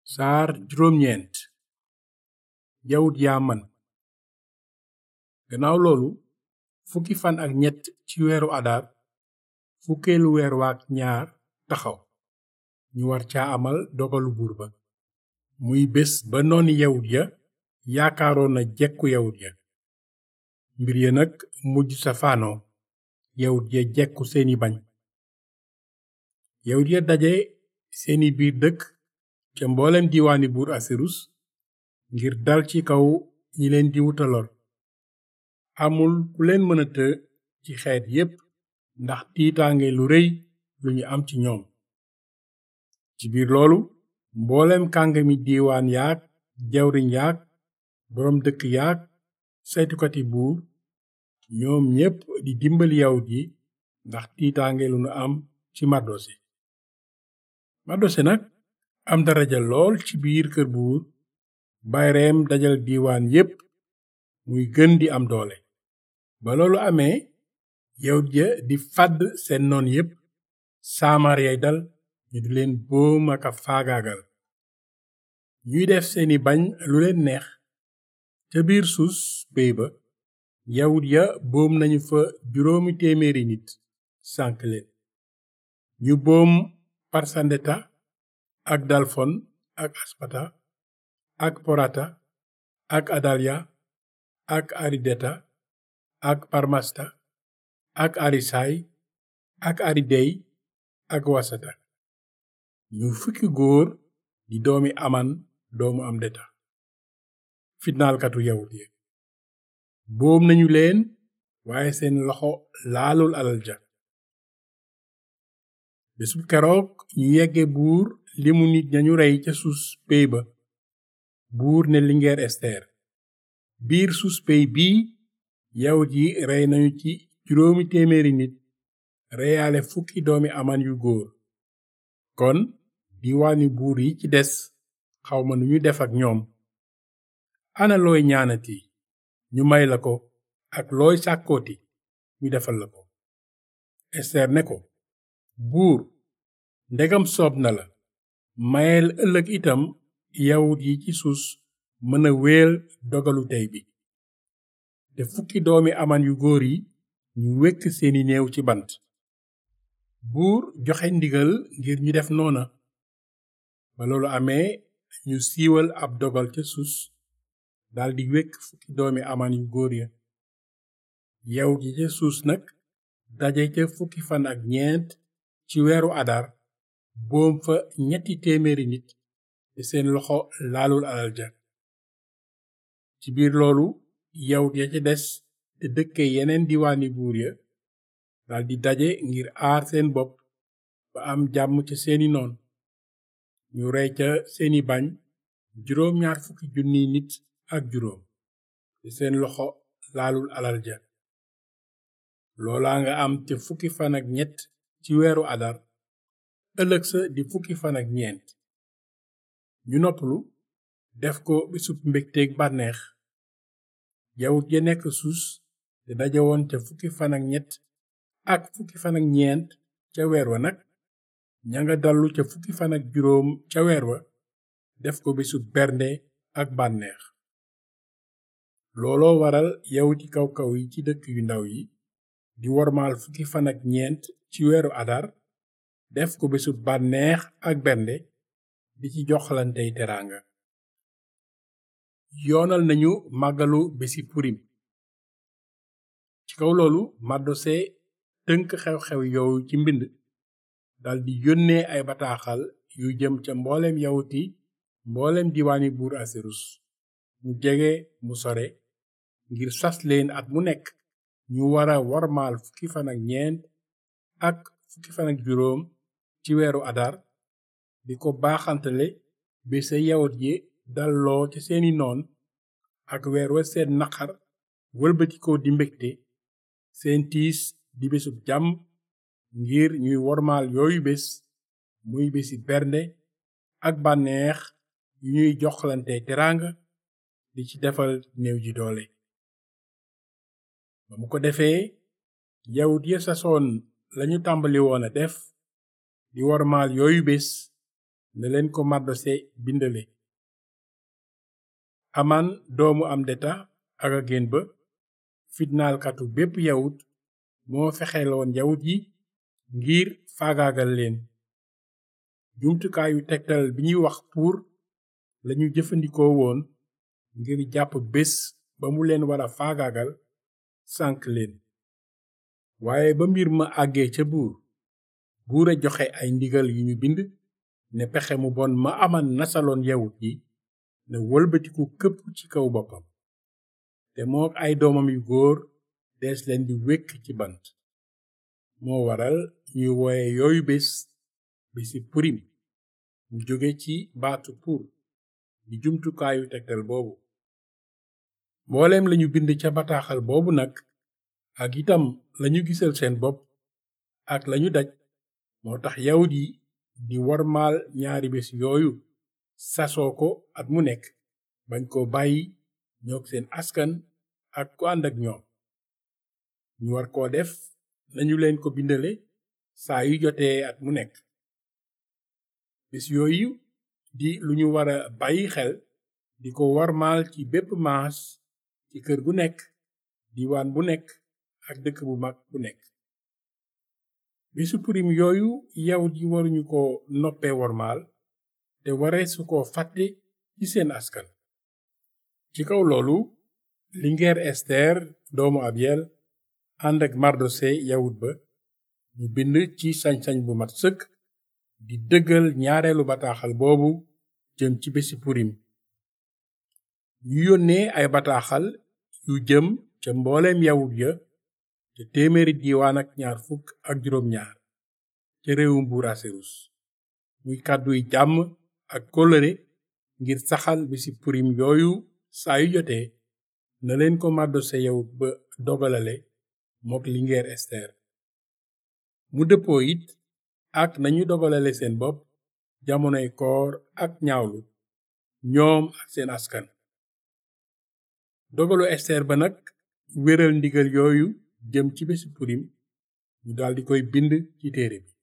saar juróom-ñeent yawut yaa man gannaaw loolu fukki fan ak ñett ci weeru adar fukkeelu weer waak ñaar taxaw ñu war caa amal dogalu buur ba muy bés ba nooni yawut ya yaakaaroon na jekku yawut ya mbir ya nag mujj safaanoo yawut ya jekku seeni bañ yawut ya daje seeni biir dëkk ca mboolem diiwaani buur asirus ngir dal ci kaw ñi leen di wutalor amul ku leen mën a të ci xeet yépp ndax tiitaange lu rëy lu ñu am ci ñoom ci biir loolu mboolem kàngami diiwaan yaak jawriñ yaak boroom dëkk yaak saytukati buur ñoom ñépp di dimbali yawut yi ndax tiitaange lu nu am ci mardose mardose nag am daraja lool ci biir kër buur bayreem dajal diiwaan yépp muy gën di am doole ba loolu amee yawut ya di fàdd seen noon yépp saamar yay dal ñu di leen boom ak a faagaagal ñuy def seeni bañ lu leen neex ca biir suus péy ba yawut ya boom nañu fa juróomi téeméeri nit sànk leen ñu boom parsandeta ak dalfon ak aspata ak porata ak adalya ak arideta ak parmasta ak arisay ak aridey ak wasata ñu fukki góor di doomi aman doomu am deta fitnaalkatu yawut ya boom nañu leen waaye seen loxo laalul alal ja bésub keroog ñu yegge buur limu nit ñañu rey ca suus péy ba buur ne lingeer ester biir suus péy bii yawut yi rey nañu ci juróomi téeméeri nit reyaale fukki doomi aman yu góor kon diiwaani buur yi ci des xawma nu ñu def ak ñoom ana looy ñaanati ñu may la ko ak looy sàkkooti ñu defal la ko ester ne ko buur ndegam soob na la mayel ëllëg itam yawut yi ci suus mën a wéel dogalu tey bi te fukki doomi aman yu góor yi ñu wekk seeni néew ci bant buur joxe ndigal ngir ñu def noona ba loolu amee ñu siiwal ab dogal ca suus daldi wekk fukki doomi aman yu góor ya yawut yi ca suus nag daje ca fukki fan ak ñeent ci weeru adar boom fa ñetti téeméeri nit te seen loxo laalul alal ja ci biir loolu yawut ya ca des te dëkke yeneen diwaani buur ya daldi daje ngir aar seen bopp ba am jàmm ca seeni noon ñu rey ca seeni bañ juróom ñaar fukki junniy nit ak juróom te seen loxo laalul alal ja loolaa nga am te fukki fan ak ñett ci weeru adar ëllëg sa di fukki fan ak ñeent ñu noppalu def ko bisub mbégteeg bànneex yawut ya nekk suus te dajewoon ca fukki fan ak ñett ak fukki fan ak ñeent ca weer wa nag ña nga dallu ca fukki fan ak juróom ca weer wa def ko bisub bernde ak bànneex looloo waral yawuti kaw kaw yi ci dëkk yu ndaw yi di wormaal fukki fan ak ñeent ci weeru adar def ko bisub bànneex ak bernde di ci joxlantey teraanga yoonal nañu màggalu bési purim ci kaw loolu mardose tënk xew-xew yooyu ci mbind daldi yónnee ay bataaxal yu jëm ca mbooleem yawuti mbooleem diwaani buur asirus mu jege mu sore ngir sas leen at mu nekk ñu wara wormaal fukki fan ak ñeent ak fukki fan ak juróom ci weeru adar di ko baaxantale bésa yawut yi dalloo ci seeni noon ak weer wa seen naqar wëlbatikoo di mbégte seen tiis di bésub jàmm ngir ñuy wormaal yooyu bés muy bési bernde ak bànneex yu ñuy joxlante teraanga di ci defal néew ji doole ba mu ko defee yawut ya sasoon lañu tàmbali woon a def di wormaal yooyu bés ne leen ko mardose bindale aman doomu am deta ak ageen ba fitnaalkatu bépp yawut moo fexeloon yawut yi ngir faagaagal leen jumtukaayu tegtal bi ñuy wax pour lañu jëfandikoo woon ngir jàpp bés ba mu leen wara faagaagal sànk leen waaye ba mbir ma àggee ca buur buur a joxe ay ndigal yu ñu bind ne pexe mu bon ma aman nasaloon yawut yi ne wëlbatiku këpp ci kaw boppam te mook ay doomam yu góor dees leen di wékk ci bant moo waral ñuy wooye yooyu bés bési purim mu jóge ci baatu pour di jumtukaayu tegtal boobu mbooleem lañu bind ca bataaxal boobu nag ak itam lañu gisal seen bopp ak lañu daj moo tax yawut yi di warmaal ñaari bés yooyu sasoo ko at mu nekk bañ ko bàyyi ñoog seen askan ak ku ànd ak ñoom ñu war koo def nañu leen ko bindale saa yu jotee at mu nekk bés yooyu di lu ñu wara bàyyi xel di ko warmaal ci bépp maas ci kër gu nekk diwaan bu nekk ak dëkk bu mag bu nekk bésu purim yooyu yawut yi waruñu ko noppee warmaal te waree su ko fàtte ci seen askan ci kaw loolu lingeer ester doomu abiel ànd ak mardose yawut ba ñu bind ci sañ-sañ bu mat sëkk di dëggal ñaareelu bataaxal boobu jëm ci bési purim ñu yónnee ay bataaxal yu jëm ca mbooleem yawut ya te téeméeri diiwaan ak ñaar fukk ak juróom ñaar ca réewum buur asirus muy kàdduy jàmm ak kóllëre ngir saxal bisi purim yooyu saa yu jotee na leen ko màddose yawut ba dogalale mook lingeer ester mu dëppoo it ak nañu dogalale seen bopp jamonoy koor ak ñaawlu ñoom ak seen askan dogalu ester ba nag wéral ndigal yooyu jëm ci bési purim ñu daldi koy bind ci téere bi